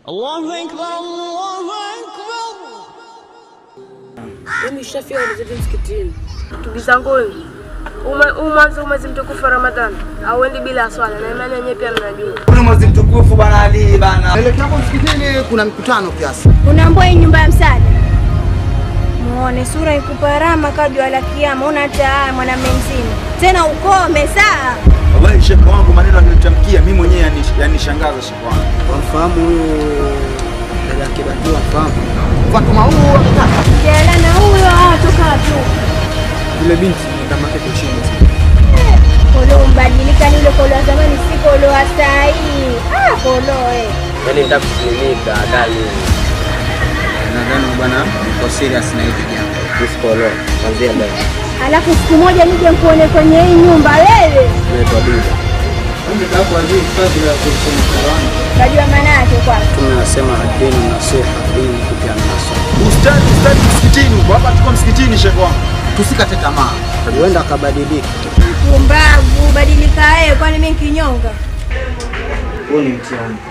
Allahu Akbar, Allahu Akbar. Mimi shafia zetu msikitini. Ndugu zanguni, huu mwanzo mwezi mtukufu wa Ramadhani auendi bila swala, na imani yenyewe pia mnajua. Kuna mwezi mtukufu bana Ali bana. Elekea hapo msikitini kuna mikutano kiasi. Unaambua hii nyumba ya msaada. Muone sura ikuparama kadwa la kiama, una hata mwanamume mzima. Tena ukome saa. Wallahi shekhi wangu maneno alinitamkia mimi mwenyewe yani- yanishangaza shekhi wangu. Wamfahamu huyu dada yake Batu, wamfahamu Fatuma huu ametaka. Jela na huyo atoka tu. yule binti kama yake kushinda Kolo mbadilika ni ule kolo wa zamani, si kolo wa saa hii. Ah, kolo eh. Yaani nitaka kusilimika ndani. nadhani bwana uko serious na hili jambo. Usikolo. Kuanzia leo. Alafu siku moja nije nikuone kwenye hii nyumba wewe. Naitwa Dida. Unajua maana yake kwanza. Tunasema dini nasiha, dini kupeana nasaha. Ustadi ustadi msikitini huko. Hapa tuko msikitini shekhi wangu. Tusikate tamaa. Huenda akabadilika. Pumbavu, badilika wewe, kwani mimi kinyonga? Huu ni mtihani.